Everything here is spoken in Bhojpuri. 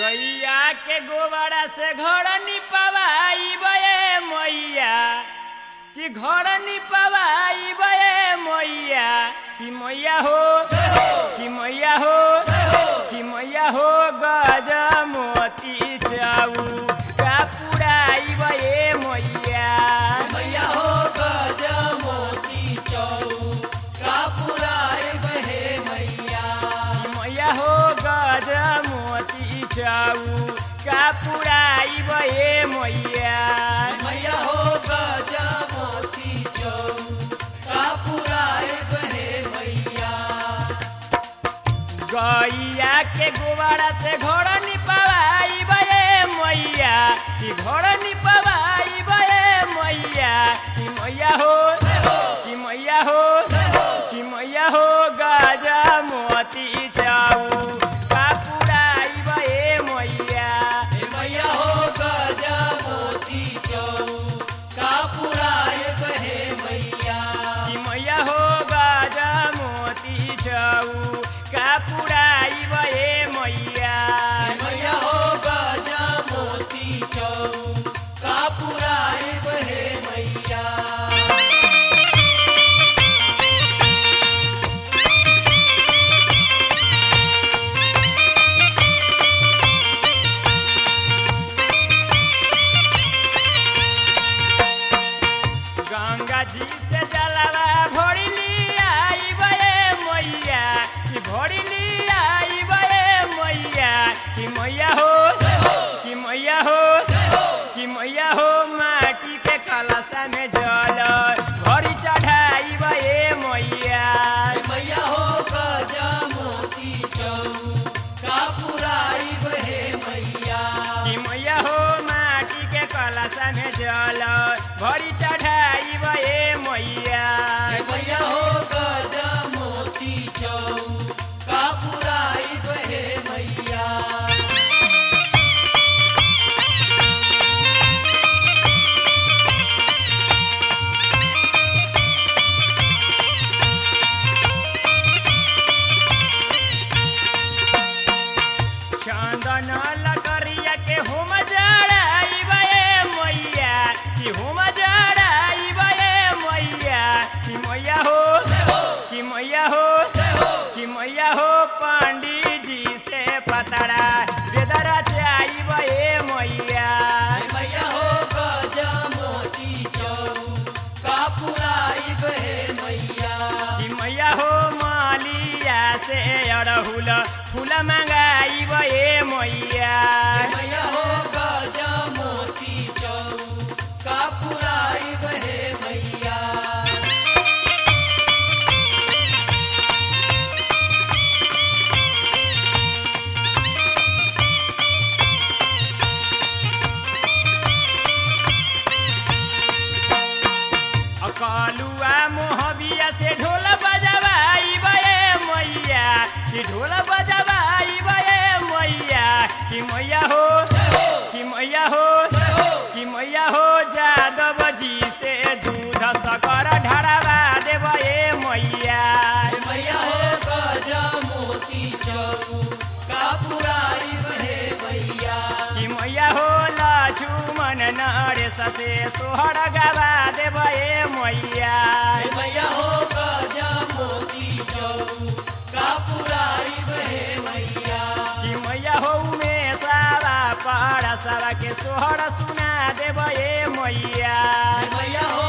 गैया के गोबरा से घर निपवाई बे मैया कि घर निपवाई बे मैया कि मैया हो कि मैया हो कि मैया हो गज मोती चाऊ का पुराई बे मैया मैया हो गज मोती चौ का पुराए बहे मैया मैया हो गज मोती चाऊ का पुराई बे मैया मैया हो गज मोती चौ का पुराए बहे मैया गैया के गोबरा से घर निपवाई बे मैया कि घर निपवाई बे मैया कि मैया हो कि मैया हो कि मैया हो गाजा मोती चाऊ का पुराई बे मैया हे मैया हो गज मोती चौ का पुराए बहे मैया कि मैया हो गाजा मोती चाऊ का पुराई बे मैया हे मैया हो गज मोती चौ का पुराए बहे मैया गंगा जी से जलवा भोरी आई बे मैया कि भोरी आई बे मैया कि मैया हो कि मैया हो कि मैया हो माटी के कलशा में जल भरी चढ़ाई बे मैया मैया हो गज मोती चौ का पुराई बहे मैया कि मैया हो माटी के कलशा में जल भरी चढ़ाई बे मैया हे मैया हो गज मोती चौ का पुराई बहे मैया चंदन लकड़िया के होम जड़ाई बे मैया कि होम जड़ाई बे मैया कि मैया हो कि मैया हो कि मैया हो पंडित जी से पतरा बेदरा चाई बे मैया हे मैया हो गज मोती चौ का पुराई बहे मैया कि मैया हो मालिया से अड़हुल फूल मंगाई बे मैया हे मैया हो गज मोती चौ का पुराई बहे मैया अकालुआ मोहबिया से ढोल बजवाई बे मैया कि ढोल बजवाई बे मैया कि मैया हो कि मैया हो कि मैया हो जादव जी से दूध सकर ढड़वा देबे मैया हे मैया हो गज मोती चौ का पुराई बहे मैया कि मैया हो लक्ष्मण नरेश से सोहर गवा देबे मैया हे मैया हो गज मोती चौ का पुराई बहे मैया कि मैया हो में सारा पाड़ा सारा के सोहर सुना देबे मैया हे मैया हो